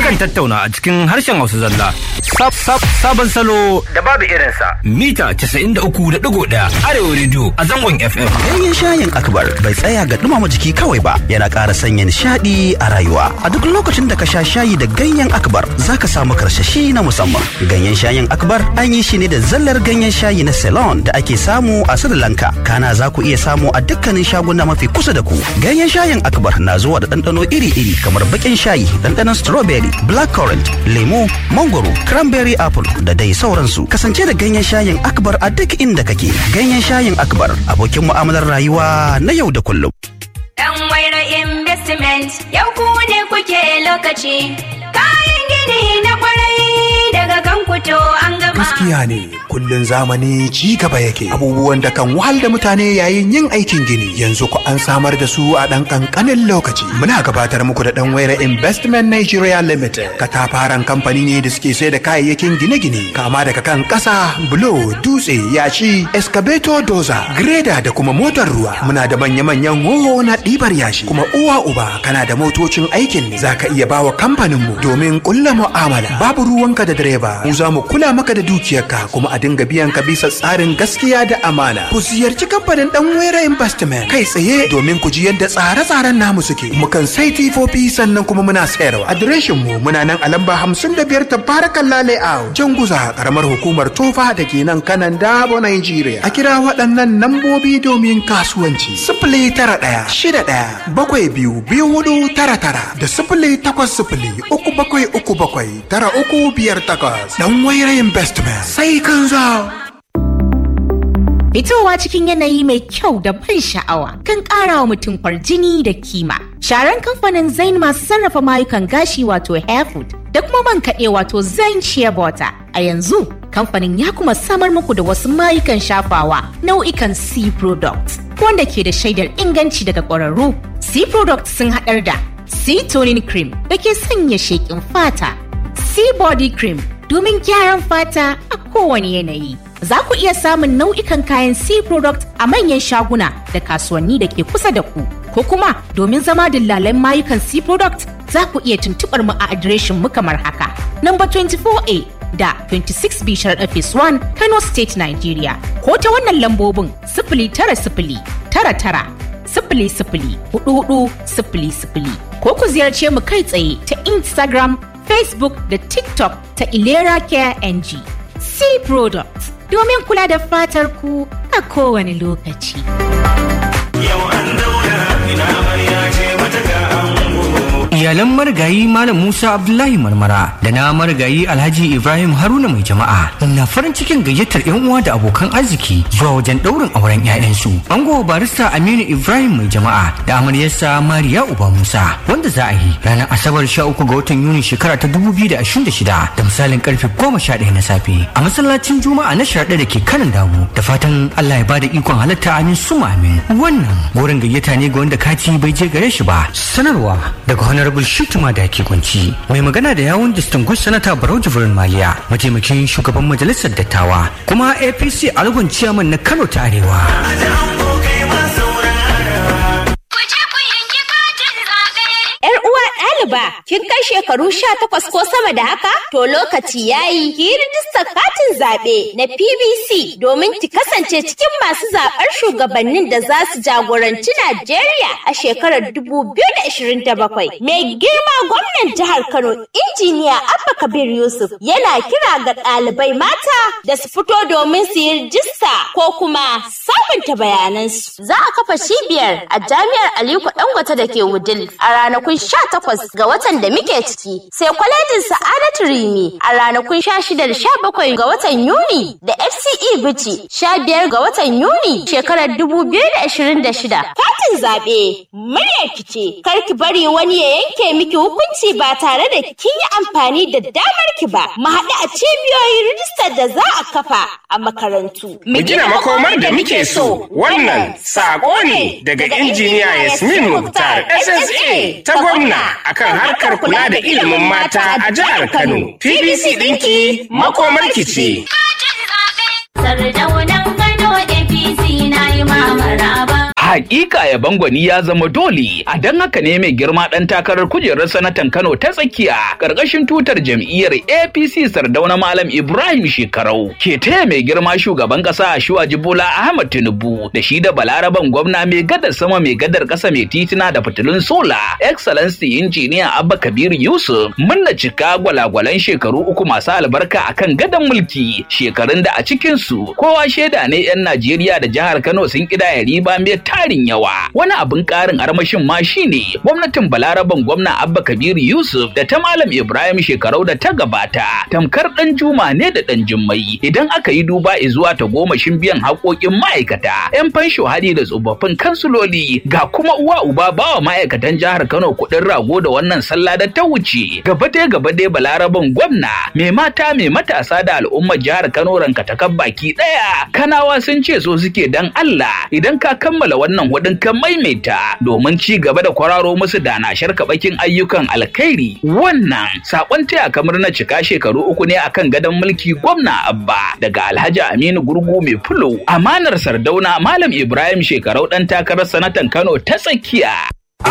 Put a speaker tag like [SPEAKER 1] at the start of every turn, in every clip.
[SPEAKER 1] Mukan tattauna a cikin harshen Hausa zalla. Sab sab sabon salo da babu irinsa. Mita 93.1 Arewa Radio a zangon FM.
[SPEAKER 2] Ganyen shayin akbar bai tsaya ga dumama jiki kawai ba yana ƙara sanya nishaɗi a rayuwa. A duk lokacin da ka sha shayi da ganyen akbar za ka samu karsashi na musamman. Ganyen shayin akbar an yi shi ne da zallar ganyen shayi na Ceylon da ake samu a Sri Lanka. Kana za ku iya samu a dukkanin shaguna mafi kusa da ku. Ganyen shayin akbar na zuwa da ɗanɗano iri-iri kamar baƙin shayi, ɗanɗanon strawberry, blackcurrant, lemu, mangoro, cranberry apple da dai sauransu. Kasance da ganyen shayin akbar a duk inda kake. Ganyen shayin akbar abokin mu'amalar rayuwa na yau da kullum.
[SPEAKER 3] Dan waira investment yau ku ne kuke lokaci. Kayan gini na kwarai daga kan kuto an gama.
[SPEAKER 4] Gaskiya ne kullun zamani ci gaba yake abubuwan da kan wahal da mutane yayin yin aikin gini yanzu ku an samar da su a ɗan ƙanƙanin lokaci. Muna gabatar muku da ɗan waira Investment Nigeria Limited katafaren kamfani ne da suke sai da kayayyakin gine-gine kama daga kan ƙasa, bulo, dutse, yashi, excavator doza, greda da kuma motar ruwa. Muna da manya-manyan hoho na ɗibar yashi kuma uwa uba kana da motocin aikin ne za ka iya bawa kamfaninmu domin ƙulla mu'amala. Babu ruwanka da direba mu za mu kula maka da dukiyarka kuma a dinga biyan ka bisa tsarin gaskiya da amana. Ku ziyarci kamfanin dan wera investment kai tsaye domin ku ji yadda tsare-tsaren namu suke. Mukan sai tifofi sannan kuma muna sayarwa. Adireshin mu muna nan a lamba hamsin da biyar tabarakan layout. Janguza karamar hukumar tofa da ke nan kanan dabo Nigeria. A kira waɗannan nambobi domin kasuwanci. Sifili tara ɗaya shida ɗaya bakwai biyu biyu hudu tara tara da sifili takwas sifili uku bakwai uku bakwai tara uku biyar takwas. Dan waira investment sai kan zo.
[SPEAKER 5] Fitowa cikin yanayi mai kyau da ban sha'awa kan ƙara wa mutum kwarjini da kima. Sharan kamfanin Zain masu sarrafa mayukan gashi wato Hairfood da kuma man kaɗe wato Zain Shea Butter. A yanzu kamfanin ya kuma samar muku da wasu mayukan shafawa nau'ikan C products wanda ke da shaidar inganci daga ƙwararru. C products sun haɗar da C toning cream da ke sanya sheƙin fata, C body cream domin gyaran fata a kowane yanayi. Za ku iya samun nau'ikan kayan C product a manyan shaguna da kasuwanni da ke kusa da ku. Ko kuma domin zama dillalan mayukan C product za ku iya tuntuɓar mu a adireshin mu kamar haka. Number 24A da 26B Sharaɗa Phase 1 Kano State Nigeria. Ko ta wannan lambobin sifili tara sifili tara tara sifili sifili hudu hudu sifili sifili. Ko ku ziyarce mu kai tsaye ta Instagram, Facebook da TikTok ta Ilera Care NG. C Products domin kula da fatar ku a kowane lokaci.
[SPEAKER 6] Yau an daura ina amarya ce mata ga ango.
[SPEAKER 1] Iyalan marigayi Malam Musa Abdullahi Marmara da na marigayi Alhaji Ibrahim Haruna mai jama'a na farin cikin gayyatar 'yan uwa da abokan arziki zuwa wajen ɗaurin auren 'ya'yansu. Ango barista Aminu Ibrahim mai jama'a da amaryarsa Mariya Uba Musa wanda za a yi ranar Asabar 13 ga watan Yuni shekara ta 2026 da misalin karfe 11 na safe a masallacin Juma'a na sharaɗa da ke kanan damu da fatan Allah ya bada ikon halatta amin suma amin. Wannan wurin gayyata ne ga wanda kati bai je gare shi ba. Sanarwa daga Honorable Shituma da ke kunci mai magana da yawun distinguished senator Barau Jibrin Maliya mataimakin shugaban majalisar dattawa kuma APC algon chairman na Kano ta Arewa.
[SPEAKER 6] Aji ango kai ma saurara.
[SPEAKER 3] Ku je ku yanki katin zaɓe.
[SPEAKER 7] Yar uwa ɗaliba, kin kai shekaru sha takwas ko sama da haka? To lokaci yayi ki yi rijistar katin zaɓe na PBC domin ki kasance cikin masu zaɓar shugabannin da za su jagoranci Najeriya a shekarar 2027. Mai girma gwamnan jihar Kano, injiniya Abba Kabir Yusuf yana kira ga ɗalibai mata da su fito domin su yi rijista ko kuma sabunta bayanansu. Za a kafa cibiyar a jami'ar Aliko Dangote da ke Wudil a ranakun 18 ga watan da muke ciki sai kwalejin Sa'adatu Rimi a ranakun 16 da 17 ga watan Yuni da FCE Bichi 15 ga watan Yuni shekarar 2026. Katin zaɓe muryar ki ce kar ki bari wani ya yanke miki hukunci ba tare da kin yi amfani da damar ki ba. Mu haɗu a cibiyoyin rijistar da za a kafa a makarantu.
[SPEAKER 8] Mu gina makomar da muke so. Wannan sako ne daga injiniya Yasmin Mukhtar SSA ta gwamna akan harkar kula da ilimin mata a jihar Kano. PBC ɗinki makomar ki ce.
[SPEAKER 3] Katin zaɓe. Sardaunan Kano APC na yi mamara ba.
[SPEAKER 9] Hakika ya bangwani ya zama dole, a don haka ne mai girma ɗan takarar kujerar sanatan Kano ta tsakiya ƙarƙashin tutar jam'iyyar APC Sardauna Malam Ibrahim Shekarau ke taya mai girma shugaban ƙasa Shuwaji Bola Ahmad Tinubu da shi da Balaraban gwamna mai gadar sama mai gadar ƙasa mai titina da fitilun sola Excellency Injiniya Abba Kabir Yusuf munna cika gwalagwalan shekaru uku masu albarka akan gadon mulki shekarun da a cikinsu kowa shaida ne 'yan Najeriya da jihar Kano sun ƙidaya riba mai tarin yawa wani abin ƙarin armashin ma shine gwamnatin balaraban gwamna abba kabiru yusuf da ta malam ibrahim shekarau da ta gabata tamkar ɗan juma ne da ɗan jummai idan aka yi duba zuwa ta gomashin biyan haƙoƙin ma'aikata yan fansho hadi da tsofaffin kansuloli ga kuma uwa uba bawa ma'aikatan jihar kano kuɗin rago da wannan sallah da ta wuce gaba dai gaba dai balaraban gwamna mai mata mai matasa da al'ummar jihar kano ranka ta baki ɗaya kanawa sun ce so suke dan allah idan ka kammala wannan hudun kan maimaita domin ci gaba da kwararo musu da na sharka bakin ayyukan alkhairi wannan sakon taya kamar na cika shekaru uku ne akan gadon mulki gwamna abba daga alhaji aminu gurgu mai fulo amanar sardauna malam ibrahim shekarau dan takarar sanatan kano ta tsakiya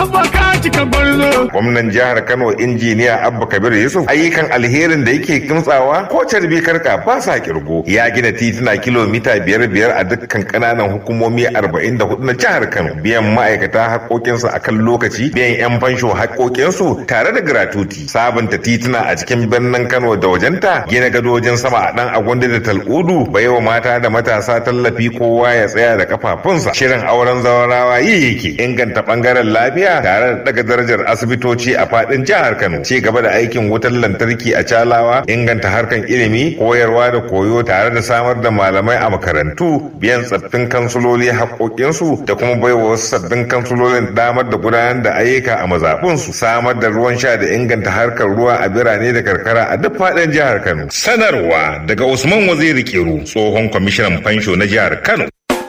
[SPEAKER 10] Gwamnan jihar Kano injiniya Abba Kabir Yusuf ayyukan alherin da yake kimtsawa ko carbi karka ba sa kirgo ya gina tituna kilomita biyar biyar a dukkan kananan hukumomi arba'in da hudu na jihar Kano biyan ma'aikata haƙoƙinsu a kan lokaci biyan 'yan fansho haƙoƙinsu tare da gratuti sabunta tituna a cikin birnin Kano da wajenta gina gadojin sama a ɗan agwanda da tal'udu baiwa mata da matasa tallafi kowa ya tsaya da kafafunsa shirin auren zawarawa yi yake inganta ɓangaren lafiya tare da daga darajar asibitoci a fadin jihar Kano ci gaba da aikin wutar lantarki a Calawa inganta harkan ilimi koyarwa da koyo tare da samar da malamai a makarantu biyan tsaffin kansuloli haƙoƙinsu da kuma baiwa wasu sabbin kansulolin damar da gudanar da ayyuka a mazaɓunsu samar da ruwan sha da inganta harkar ruwa a birane da karkara a duk fadin jihar Kano sanarwa daga Usman Waziri Kiru tsohon kwamishinan fansho na jihar Kano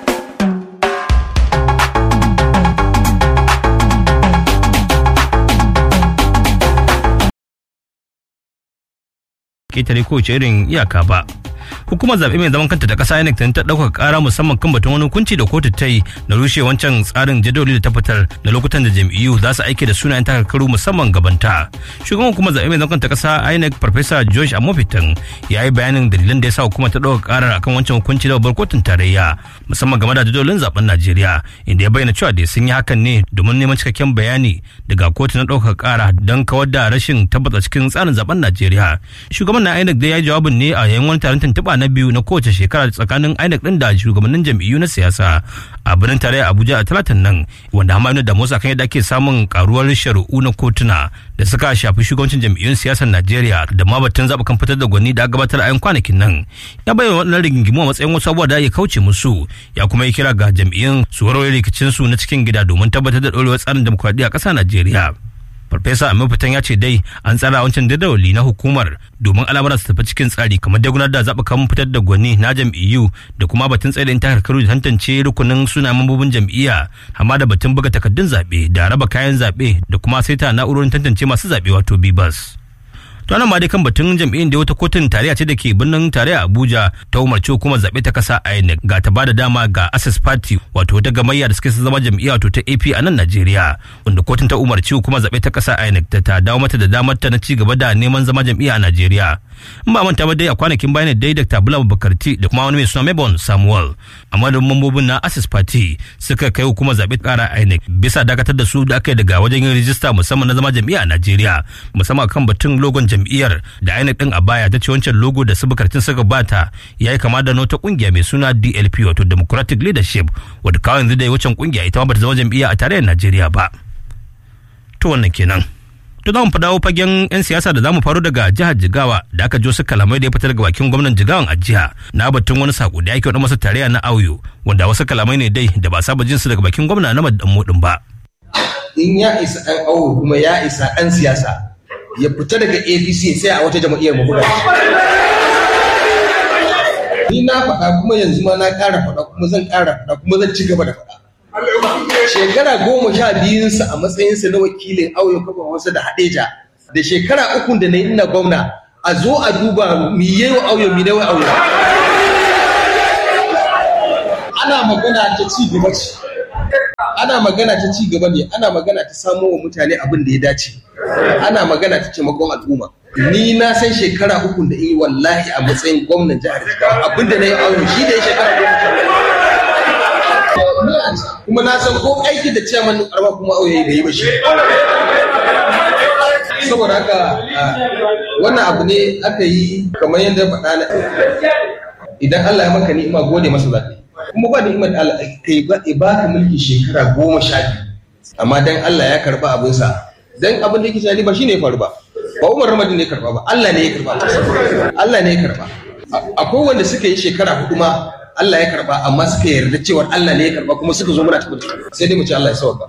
[SPEAKER 11] ketare kowace irin iyaka ba hukumar zaɓe mai zaman kanta da ƙasa INEC ta ɗaukar ƙara musamman kan batun wani hukunci da kotu ta yi na rushe wancan tsarin jadawali da ta fitar da lokutan da jam'iyyu za su aike da sunayen takarkaru musamman gabanta shugaban hukumar zaɓe mai zaman kanta ƙasa INEC farfesa George Amofitan ya yi bayanin dalilan da ya sa hukumar ta ɗaukar ƙarar akan wancan hukunci da babbar kotun tarayya musamman game da jadawalin zaɓen Najeriya inda ya bayyana cewa da sun yi hakan ne domin neman cikakken bayani daga kotu na ɗaukar ƙara don kawar da rashin tabbata cikin tsarin zaɓen Najeriya shugaban na INEC da ya yi jawabin ne a yayin wani taron tuntuɓa na biyu na kowace shekara tsakanin INEC din da shugabannin jam'iyyu na siyasa a birnin tarayya Abuja a talatin nan wanda hamanu da Musa kan yadda ake samun karuwar shari'u na kotuna da suka shafi shugabancin jam'iyyun siyasar Najeriya da ma batun zaɓukan fitar da gwani da gabatar a yan kwanakin nan ya bayyana waɗannan rigingimu a matsayin wasu abubuwa da ya kauce musu ya kuma yi kira ga jam'iyyun su warware rikicin su na cikin gida domin tabbatar da ɗorewar tsarin dimokuraɗiyya a ƙasar Najeriya. farfesa amin fitan ya ce dai an tsara wancan jadawali na hukumar domin al'amuran su tafi cikin tsari kamar da gudanar da zaɓukan fitar da gwani na jam'iyyu da kuma batun tsaye da in takarkaru da tantance rukunin suna mambobin jam'iyya amma da batun buga takardun zaɓe da raba kayan zaɓe da kuma saita na'urorin tantance masu zaɓe wato bibas. to nan ma dai kan batun jam'iyyar da wata kotun tarayya ce da ke birnin tarayya abuja ta umarci hukumar zaɓe ta kasa inec ga ta bada dama ga access party wato wata gamayya da suke zama jam'iyya wato ta ap a nan najeriya wanda kotun ta umarci hukumar zaɓe ta kasa inec ta ta dawo mata da damar ta na ci gaba da neman zama jam'iyya a najeriya in ba manta ba dai a kwanakin bayan dai dr bula bakarti da kuma wani mai suna mebon samuel amma da mambobin na access party suka kai hukumar zaɓe kara inec bisa dakatar da su da aka yi daga wajen yin rijista musamman na zama jam'iyya a najeriya musamman kan batun logon jam'iyyar da INEC din a baya ta ce wancan logo da su bukartin suka bata ya yi kama da nota kungiya mai suna DLP wato Democratic Leadership wadda kawai yanzu da wancan kungiya ita ma bata zama jam'iyya a tarayyar Najeriya ba. To wannan kenan. To za mu fa dawo fagen 'yan siyasa da za mu faro daga jihar Jigawa da aka jo su kalamai da ya fitar daga bakin gwamnan Jigawan a jiha na batun wani sako da ake wada masa tarayya na auyo wanda wasu kalamai ne dai da ba saba jin su daga bakin gwamna na madan modin ba.
[SPEAKER 12] In ya isa ɗan auyo kuma ya isa ɗan siyasa ya fita daga apc sai a wata jam'iyyar mu ni na faɗa kuma yanzu ma na ƙara faɗa kuma zan ƙara faɗa kuma zan ci gaba da faɗa shekara goma sha biyunsa a matsayinsa na wakilin auyo kafa wasu da hadeja da shekara uku da na ina gwamna a zo a duba mi yi wa auyo mi wa auyo ana magana ta ci gaba ce ana magana ta ci gaba ne ana magana ta samo wa mutane abin da ya dace ana magana ta taimakon al'umma ni na san shekara uku da yi wallahi a matsayin gwamnan jihar Jigawa abin da na yi aure shi da ya shekara goma kuma na san ko aiki da ciyaman karama kuma auye bai yi ba shi saboda haka wannan abu ne aka yi kamar yadda faɗa na idan Allah ya maka ni'ima gode masa za kuma ba ni'imar Allah kai ba baka mulki shekara goma sha biyu amma dan Allah ya karba abinsa dan abin da yake tunani ba shine ya faru ba ba Umar Ramadin ne ya karba ba Allah ne ya karba Allah ne ya karba akwai wanda suka yi shekara hudu ma Allah ya karba amma suka yarda cewa Allah ne ya karba kuma suka zo muna tafi sai dai mu ce Allah ya sauka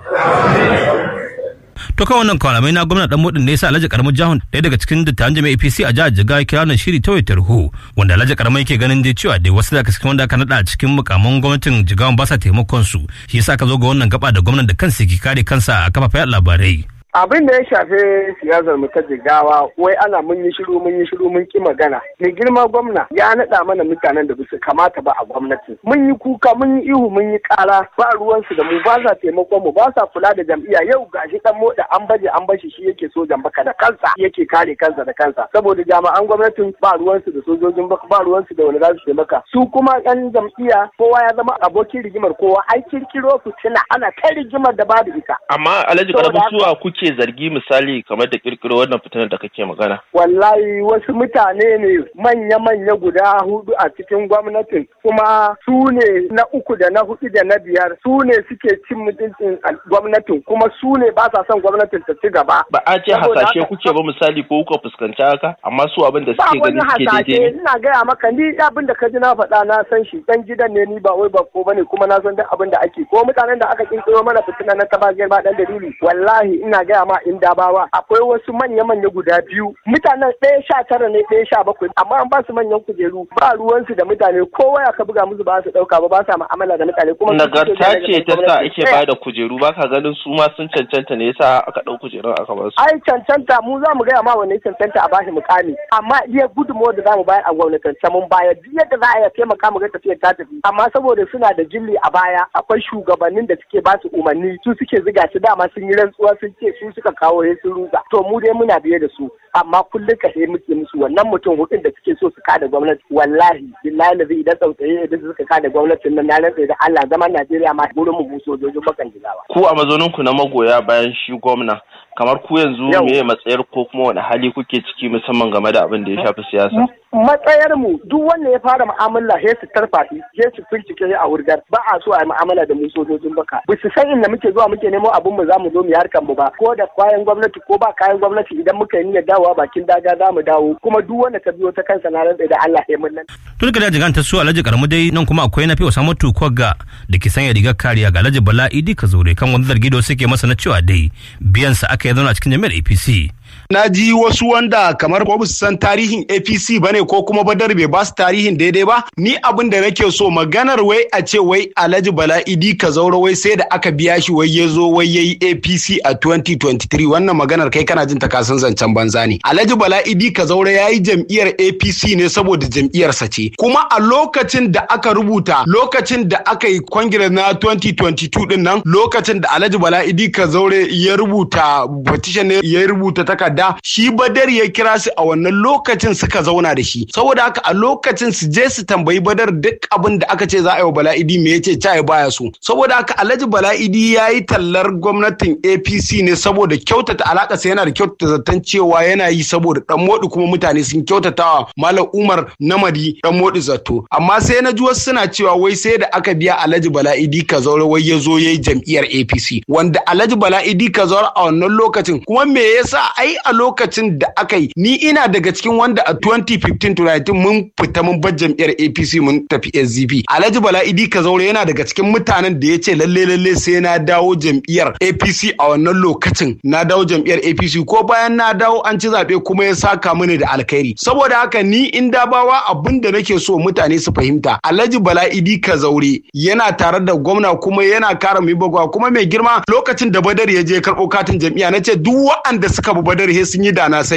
[SPEAKER 11] to kan wannan kalamai na gwamna dan mudin ne yasa Alhaji Karamu Jahun ɗaya daga cikin dattawan jami'a APC a jihar Jigawa kira wannan shiri ta wayar tarho wanda Alhaji Karamu yake ganin dai cewa dai wasu daga cikin wanda aka nada a cikin mukaman gwamnatin Jigawa ba sa taimakon su shi yasa ka zo ga wannan gaba da gwamnan da kansa ke kare kansa a kafafen labarai
[SPEAKER 13] abin da ya shafi siyasar mu ta jigawa wai ana mun yi shiru mun yi shiru mun ki magana mai girma gwamna ya naɗa mana mutanen da basu kamata ba a gwamnati mun yi kuka mun yi ihu mun yi ƙara ba ruwansu da mu ba sa taimakon mu ba sa kula da jam'iyya yau gashi dan moda an baje an bashi shi yake sojan baka da kansa yake kare kansa da kansa saboda jami'an gwamnatin ba ruwansu da sojojin baka ba ruwansu da wani za su taimaka su kuma yan jam'iyya kowa ya zama abokin rigimar kowa ai kirkiro fitina ana kai rigimar da babu ita
[SPEAKER 14] amma alhaji karabu suwa kuke kake zargi misali kamar da kirkiro wannan fitinar da kake magana?
[SPEAKER 13] Wallahi wasu mutane ne manya-manya guda hudu a cikin gwamnatin kuma su ne na uku da na hudu da na biyar su ne suke cin mutuncin gwamnatin kuma su ne ba sa son gwamnatin ta ci gaba.
[SPEAKER 14] Ba a ce hasashe kuke ba misali ko kuka fuskanci haka amma su abin da suke gani suke daidai ne.
[SPEAKER 13] Ina gaya maka ni abin da ka ji na faɗa na san shi dan gidan ne ni ba wai ba ko bane kuma na san duk abin da ake ko mutanen da aka kirkiro mana fitina na tabagiyar ba dan dalili wallahi ina gaya ma in dabawa akwai wasu manya-manya guda biyu mutanen ɗaya sha tara ne ɗaya sha bakwai amma an ba su manyan kujeru ba ruwansu da mutane kowa ya ka buga musu ba su ɗauka ba ba sa mu'amala da mutane kuma
[SPEAKER 14] nagarta ce ta sa ake ba da kujeru ba ka ganin su ma sun cancanta ne yasa aka ɗau kujerun aka ba su.
[SPEAKER 13] ai cancanta mu za mu gaya ma wanne cancanta a bashi mukami amma iya gudunmawar da za mu bayar a gwamnatance mun bayar duk yadda za a iya taimaka mu ga tafiyar ta tafi amma saboda suna da jilli a baya akwai shugabannin da suke ba su umarni su suke ziga su dama sun yi rantsuwa sun ce su suka kawo ya sun ruga to mu dai muna biye da su amma kullum ka muke musu wannan mutum hudun da suke so su kada gwamnati wallahi billahi da zai idan tsautsaye idan suka kada gwamnatin nan na rantsa da Allah zaman Najeriya ma gurin mu bu sojojin bakan jigawa
[SPEAKER 14] ku a mazonin ku na magoya bayan shi gwamna kamar ku yanzu me matsayar ko kuma wani hali kuke ciki musamman game da abin da ya shafi siyasa
[SPEAKER 13] matsayar mu duk wanda ya fara mu'amala he su tarfafi he su bincike a wurgar ba a so a yi mu'amala da mu sojojin baka ba su san inda muke zuwa muke nemo abin mu za mu zo mu harkan mu ba ko da kayan gwamnati ko ba kayan gwamnati idan muka yi niyyar dawowa bakin daga za mu dawo kuma duk wanda ta biyo ta kansa na rantsa da Allah ya mun nan
[SPEAKER 11] tun da jigan ta su alhaji karamu dai nan kuma akwai na fi Osama Tukwaga da ke sanya rigar kariya ga alhaji Bala Idi Kazore kan wani zargi da suke masa na cewa dai biyan sa aka yi zauna cikin jami'ar APC
[SPEAKER 15] na ji wasu wanda kamar ko su san tarihin APC bane ko kuma badar bai ba su tarihin daidai ba ni abin da nake so maganar wai a ce wai Alhaji Bala Idi Kazauro wai sai da aka biya shi wai ya zo wai yayi APC a 2023 wannan maganar kai kana jin ta kasan zancen banza ne Alhaji Bala Idi Kazauro yayi jam'iyyar APC ne saboda jam'iyyarsa ce kuma a lokacin da aka rubuta lokacin da aka yi kwangire na 2022 din nan lokacin da Alhaji Bala Idi Kazaure ya rubuta petition ne ya rubuta takarda shi Badar ya kira su a wannan lokacin suka zauna da shi saboda haka a lokacin su je su tambayi Badar duk abin da aka ce za a yi wa Bala'idi me yace ta baya so saboda haka Alhaji Bala'idi ya yi tallar gwamnatin APC ne saboda kyautata alaka sai yana da kyautata zaton cewa yana yi saboda dan modi kuma mutane sun kyautatawa Malam Umar Namadi dan modi zato amma sai na ji wasu suna cewa wai sai da aka biya Alhaji Bala'idi Kazaure wai ya zo yayi jam'iyyar APC wanda Alhaji Bala'idi Kazaure a wannan lokacin kuma me yasa ai a lokacin da aka yi ni ina daga cikin wanda a 2015 to 19 mun fita mun bar jam'iyyar APC mun tafi SDP Alhaji Bala Idi Kazaure yana daga cikin mutanen da ya ce lalle lalle sai na dawo jam'iyyar APC a wannan lokacin na dawo jam'iyyar APC ko bayan na dawo an ci zaɓe kuma ya saka mini da alkhairi saboda haka ni in dabawa abin da nake so mutane su fahimta Alhaji Bala Idi Kazaure yana tare da gwamna kuma yana kara mai bagwa kuma mai girma lokacin da Badar ya je karɓo katin jam'iyya na ce duk waɗanda suka bi Badar he sun yi da na sani